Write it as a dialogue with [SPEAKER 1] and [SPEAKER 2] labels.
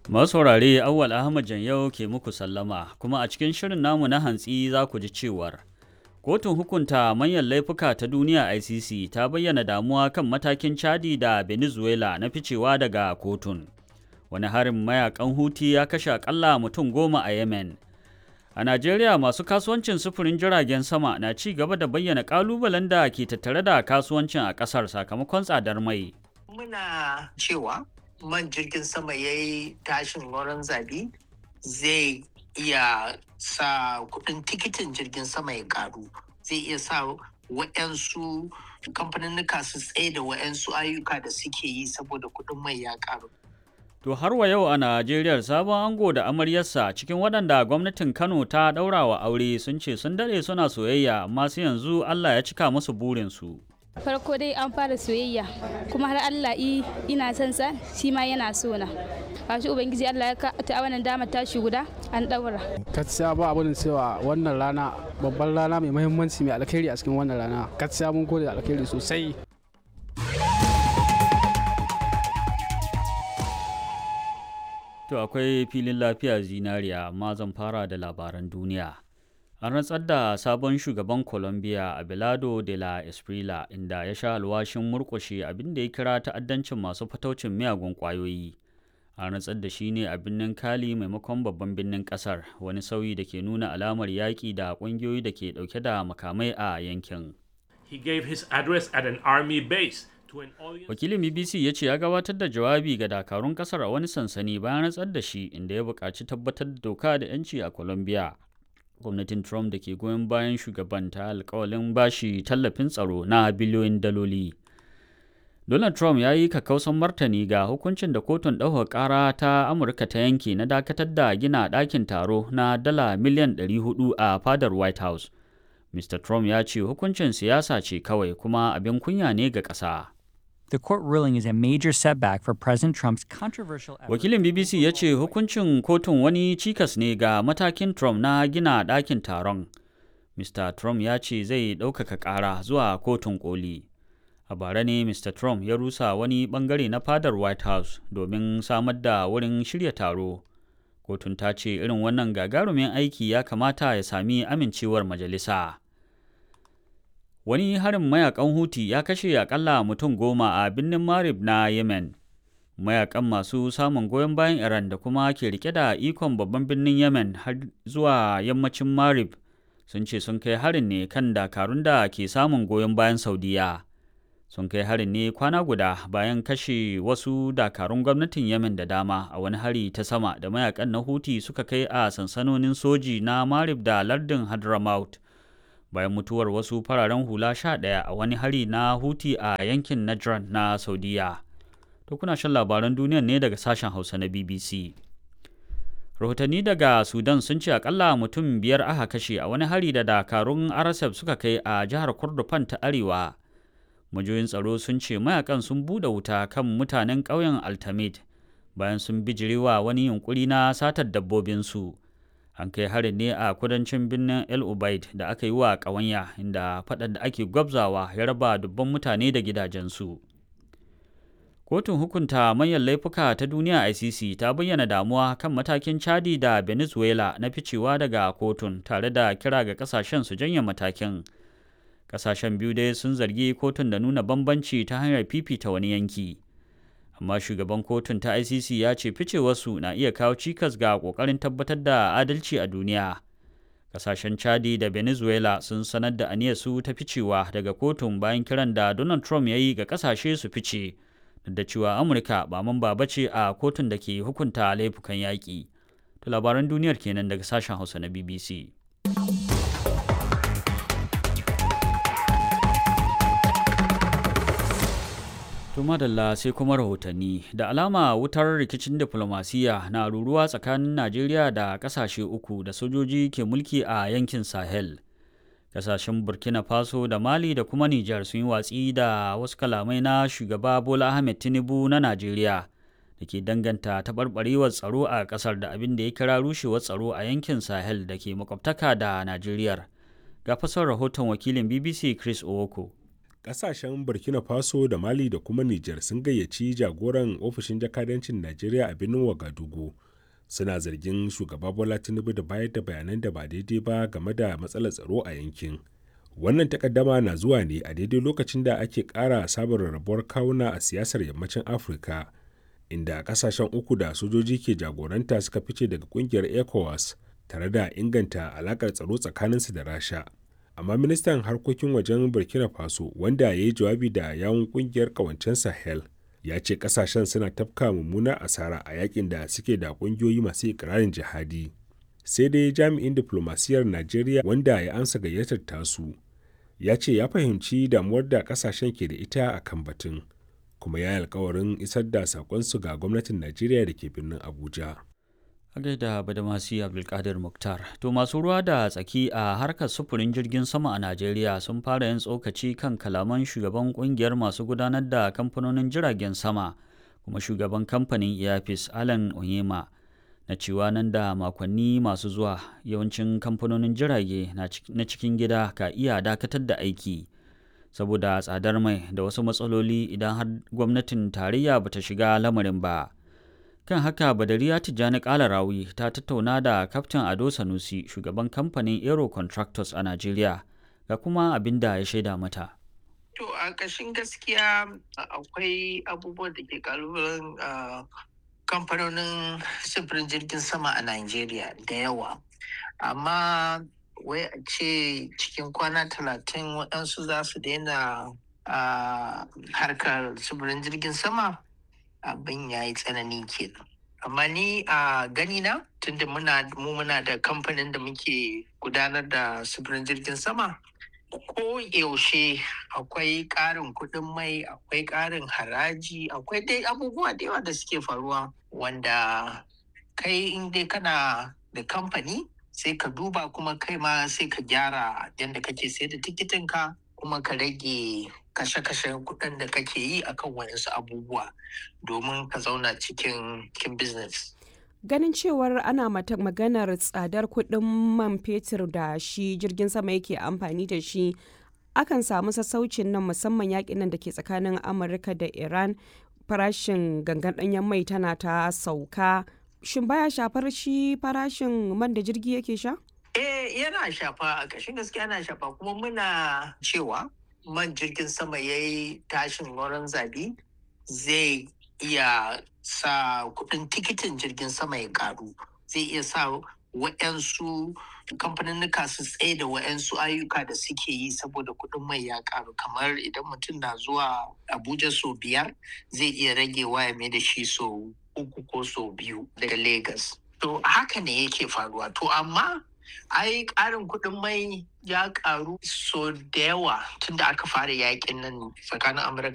[SPEAKER 1] Masu saurare Awwal Ahmad Janyau ke muku sallama kuma a cikin shirin namu na hantsi za ku ji cewar Kotun hukunta manyan laifuka ta duniya ICC ta bayyana damuwa kan matakin Chadi da Venezuela na ficewa daga kotun. Wani harin mayakan Huti ya kashe akalla mutum goma a Yemen. A Najeriya masu kasuwancin sufurin jiragen sama na ci gaba da bayyana kalubalen da ke tattare da kasuwancin a ƙasar sakamakon tsadar mai.
[SPEAKER 2] Muna cewa man jirgin sama ya yi tashin wurin zabi zai iya sa kudin tikitin jirgin sama ya karu zai iya sa wa'yansu kamfaninnika su tsaye da wa'yansu ayyuka da suke yi saboda kudin mai ya karu.
[SPEAKER 1] To har wa yau a Najeriya sabon ango da amaryarsa cikin waɗanda gwamnatin Kano ta ɗaura wa aure sun ce sun daɗe suna soyayya amma sai yanzu Allah ya cika musu burinsu.
[SPEAKER 3] farko dai an fara soyayya kuma har Allah i ina son sa shi ma yana so na shi ubangiji Allah ya ka ta wannan dama tashi guda an daura
[SPEAKER 4] gaskiya ba abin cewa wannan rana babban rana mai muhimmanci mai alkhairi a cikin wannan rana gaskiya mun gode da alkhairi sosai
[SPEAKER 1] To akwai filin lafiya zinariya amma zan fara da labaran duniya. An rantsar da sabon shugaban Colombia Abelardo de la Esprila inda ya sha alwashin murƙushe abin da ya kira ta'addancin masu fataucin miyagun ƙwayoyi. An rantsar da shi ne a birnin Cali maimakon babban birnin ƙasar, wani sauyi da ke nuna alamar yaƙi da ƙungiyoyi da ke ɗauke da makamai a yankin.
[SPEAKER 5] He gave his address at an army base to an audience.
[SPEAKER 1] Wakilin BBC ya ce ya gabatar da jawabi ga dakarun ƙasar a wani sansani bayan rantsar da shi inda ya buƙaci tabbatar da doka da 'yanci a Colombia. gwamnatin trump da ke goyon bayan shugaban ta alkawalin bashi tallafin tsaro na biliyoyin daloli donald trump ya yi kakkausan martani ga hukuncin da kotun ɗaukar ƙara ta amurka ta yanke na dakatar da gina ɗakin taro na dala miliyan 400 a fadar white house mr trump ya ce hukuncin siyasa ce kawai kuma abin kunya ne ga ƙasa
[SPEAKER 6] The court ruling is a major setback for President Trump's controversial effort.
[SPEAKER 1] Wakilin BBC ya ce hukuncin kotun wani cikas ne ga matakin Trump na gina ɗakin taron. Mr. Trump ya ce zai ɗaukaka ƙara zuwa kotun koli. A bara ne Mr. Trump ya rusa wani ɓangare na fadar White House domin samar da wurin shirya taro. Kotun ta ce irin wannan gagarumin aiki ya kamata ya sami amincewar majalisa. wani harin mayakan huti ya kashe akalla mutum goma a birnin marib na yemen mayakan masu samun goyon bayan iran da kuma ke rike da ikon babban birnin yemen har zuwa yammacin marib sun ce sun kai harin ne kan dakarun da ke samun goyon bayan saudiya sun kai harin ne kwana guda bayan kashe wasu dakarun gwamnatin yemen da dama a wani hari ta sama da mayakan na huti suka kai a sansanonin soji na marib da lardin hadramaut bayan mutuwar wasu fararen hula sha ɗaya a wani hari na huti a yankin Najran na Saudiya. To kuna shan labaran duniya ne daga sashen Hausa na BBC. Rahotanni daga Sudan sun ce akalla mutum biyar aka kashe a wani hari da dakarun RSF suka kai a jihar Kordofan ta Arewa. Majoyin tsaro sun ce mayakan sun buɗe wuta kan mutanen ƙauyen Altamid bayan sun bijirewa wani yunkuri na satar dabbobinsu. an kai harin ne a kudancin birnin el ubaid da aka yi wa ƙawanya inda faɗan da ake gwabzawa ya raba dubban mutane da gidajensu kotun hukunta manyan laifuka ta duniya icc ta bayyana damuwa kan matakin chadi da venezuela na ficewa daga kotun tare da kira ga kasashen su janye matakin kasashen biyu dai sun zargi kotun da nuna bambanci ta hanyar fifita wani yanki amma shugaban kotun ta ICC ya ce ficewarsu na iya kawo cikas ga kokarin tabbatar da adalci a duniya. Kasashen Chadi da Venezuela sun sanar da aniyarsu ta ficewa daga kotun bayan kiran da Donald Trump ya yi ga kasashe su fice, da cewa Amurka ba mamba ba ce a kotun da ke hukunta laifukan yaƙi. To labaran duniyar kenan daga sashen Hausa na BBC. To madalla sai kuma rahotanni da alama wutar rikicin diflomasiyya na ruruwa tsakanin Najeriya da kasashe uku da sojoji ke mulki a yankin Sahel. Kasashen Burkina Faso da Mali da kuma Nijar sun yi watsi da wasu kalamai na shugaba Bola Ahmed Tinubu na Najeriya da ke danganta taɓarɓarewar tsaro a ƙasar da abin da ya kira rushewar tsaro a yankin Sahel da ke makwabtaka da Najeriya. Ga fasar rahoton wakilin BBC Chris Owoko.
[SPEAKER 7] Ƙasashen Burkina Faso da Mali da kuma Nijar sun gayyaci jagoran ofishin jakadancin Najeriya a birnin Wagadugu. Suna zargin shugaba Bola Tinubu da bayar da bayanan da ba daidai ba game da matsalar tsaro a yankin. Wannan takaddama na zuwa ne a daidai lokacin da ake ƙara sabon rarrabuwar kawuna a siyasar yammacin Afirka, inda ƙasashen uku da sojoji ke jagoranta suka fice daga ƙungiyar ECOWAS tare da inganta alaƙar tsaro tsakaninsu da Rasha. amma ministan harkokin wajen burkina faso wanda ya yi jawabi da yawun kungiyar kawancen sahel ya ce kasashen suna tafka mummuna asara a yakin da suke da kungiyoyi masu ikirarin jihadi sai dai jami'in diplomasiyar najeriya wanda ya ansa gayyatar tasu ya ce ya fahimci damuwar da kasashen ke da ita a kan batun kuma ya yi alkawarin isar da sakonsu ga gwamnatin najeriya da ke birnin abuja
[SPEAKER 1] a gaida badamasi abdulkadir muktar to masu ruwa da tsaki a harkar sufurin jirgin sama a najeriya sun fara yin tsokaci kan kalaman shugaban kungiyar masu gudanar da kamfanonin jiragen sama kuma shugaban kamfanin airpeace alan onyema na cewa nan da makonni masu zuwa yawancin kamfanonin jirage na cikin gida ka iya dakatar da aiki saboda tsadar mai da wasu matsaloli idan har gwamnatin tarayya bata shiga lamarin ba kan haka badariya tijjani kalarawi ta tattauna da kaftin ado sanusi shugaban kamfanin aero contractors a najeriya ga kuma abin da ya shaida mata
[SPEAKER 2] to a ƙashin gaskiya akwai abubuwan da ke kalubalen kamfanonin sufurin jirgin sama a najeriya da yawa amma wai a ce cikin kwana talatin waɗansu za su daina harkar sufurin jirgin sama abin ya yi tsanani kenan amma ni a gani na tunda muna mu muna da kamfanin da muke gudanar da sufurin jirgin sama ko yaushe akwai ƙarin kuɗin mai akwai ƙarin haraji akwai dai abubuwa da yawa da suke faruwa wanda kai in dai kana da kamfani sai ka duba kuma kai ma sai ka gyara yadda kake sai da tikitinka kuma ka rage kashe-kashen kuɗin da kake yi akan wayansu abubuwa domin ka zauna cikin cikin business.
[SPEAKER 8] Ganin cewar ana mata maganar tsadar kuɗin man fetur da shi jirgin sama yake amfani da shi akan samu sassaucin nan musamman yakin nan da ke tsakanin Amurka da Iran farashin gangan ɗanyen mai tana ta sauka. Shin baya shafar shi farashin man da jirgi yake sha?
[SPEAKER 2] Eh yana shafa a ƙashin gaskiya yana shafa kuma muna cewa man jirgin sama ya yi tashin wurin zabi zai iya sa kudin tikitin jirgin sama ya karu zai iya sa wa'yansu kamfaninnika su tsaye da wa'yansu ayyuka da suke yi saboda kudin mai ya karu kamar idan mutum na zuwa abuja sau biyar zai iya ragewa ya mai da shi sau uku ko sau biyu daga lagos to haka ne yake faruwa to amma ai ƙarin kuɗin mai ya ƙaru so da yawa tunda aka fara yakin nan tsakanin amurka